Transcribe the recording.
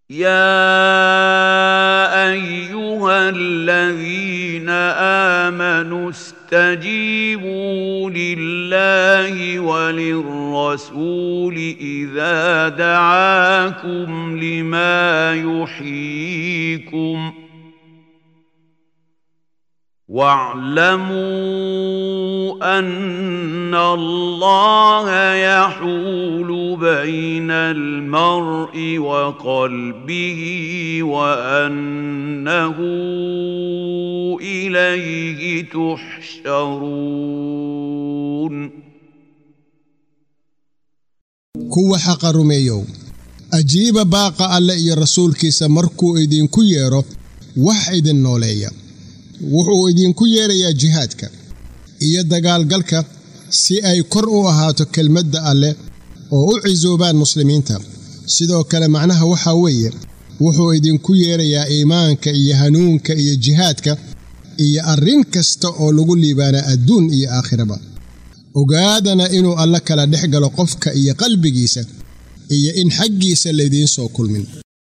يا ايها الذين امنوا استجيبوا لله وللرسول اذا دعاكم لما يحييكم واعلموا ان الله يحول بين المرء وقلبه وانه اليه تحشرون kuwa xaqa rumeeyow ajiiba baaqa alle iyo rasuulkiisa markuu idinku yeedho wax idin nooleeya wuxuu idinku yeedhayaa jihaadka iyo dagaalgalka si ay kor u ahaato kelmadda alleh oo u cisoobaan muslimiinta sidoo kale macnaha waxaa weeye wuxuu idinku yeedhayaa iimaanka iyo hanuunka iyo jihaadka iyo arrin kasta oo lagu liibaanaa adduun iyo aakhiraba ogaadana inuu alle kala dhex galo qofka iyo qalbigiisa iyo in xaggiisa laydiin soo kulmin